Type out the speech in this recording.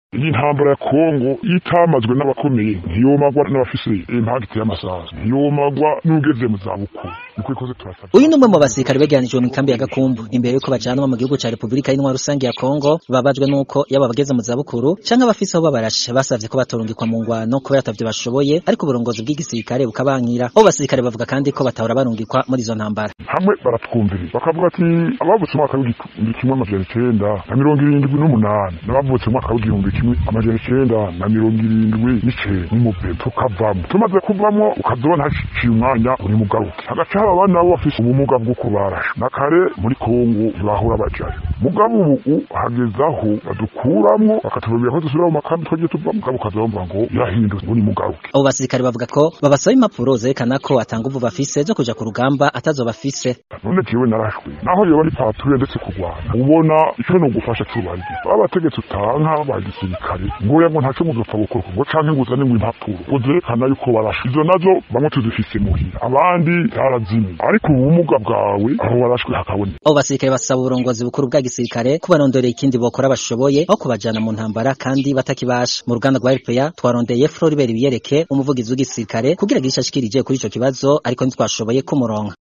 iyi ntambara ya kongo itamazwe n'abakomeye ntiyomagwa n'abafise impagiti y'amasasu ntiyomagwa n'ugeze mu zabukuru niko ikoze turasabye uyu ni umwe mu basirikare begeranijwe mu ikambi ya gakumbu imbere yuko bajanwa mu gihugu ca repubulika y'intwaro rusange ya kongo babajwe n'uko yaba abageze mu zabukuru canke abafise aho babarashe basavye ko batorungikwa mu ngwano kubera atavyo bashoboye ariko uburongozi bw'igisirikare bukabankira abo basirikare bavuga kandi ko batahora barungikwa muri izo ntambara hamwe baratwumviriza bakavuga ati abavutse umwaka w'igihumbi kimwe amajana icenda na mirongo irindwi n'umunani n'abavutse umwaka w'igihumbi kimwe amajana icenda na mirongo irindwi n'icenda n'umupira tukavamo tumaze kuvamo ukazobona haciye umwanya uri mugaruke hagaca haba abana nabo bafise ubumuga bwo kubarasha na kare muri kongo ntibahora bajayo mugabo ubu hageze aho badukuramwo bakatubabwira ko dusubira mu makambi twagiye tuvamo mugabo ukazabumva ngo yarahindutse uri mugaruke abo basirikare bavuga ko babasaba impapuro zerekana ko atanga uvu bafise zo kuja ku rugamba atazo bafise none jewe narashwe naho yoba ari patrouille ndetse kurwana ubona ico no gufasha cubarije baba bategetse utanka ba gisirikare ngoya ngo ntaco muzopfa gukora ngo canke ngo uzane ngo impapuro ngo zerekana yuko barashwe izo nazo bamwe tuzifise muhira abandi zarazimye ariko ubumuga bwawe aho warashwe hakaboneka abo basirikare basaba uburongozi bukuru bwa gisirikare kubarondorera ikindi bokora bashoboye aho kubajana mu ntambara kandi batakibasha mu ruganda rwa RPA twarondeye Floribert Biyereke umuvugizi w'igisirikare kugira gisha ashikirije kuri ico kibazo ariko ntitwashoboye kumuronka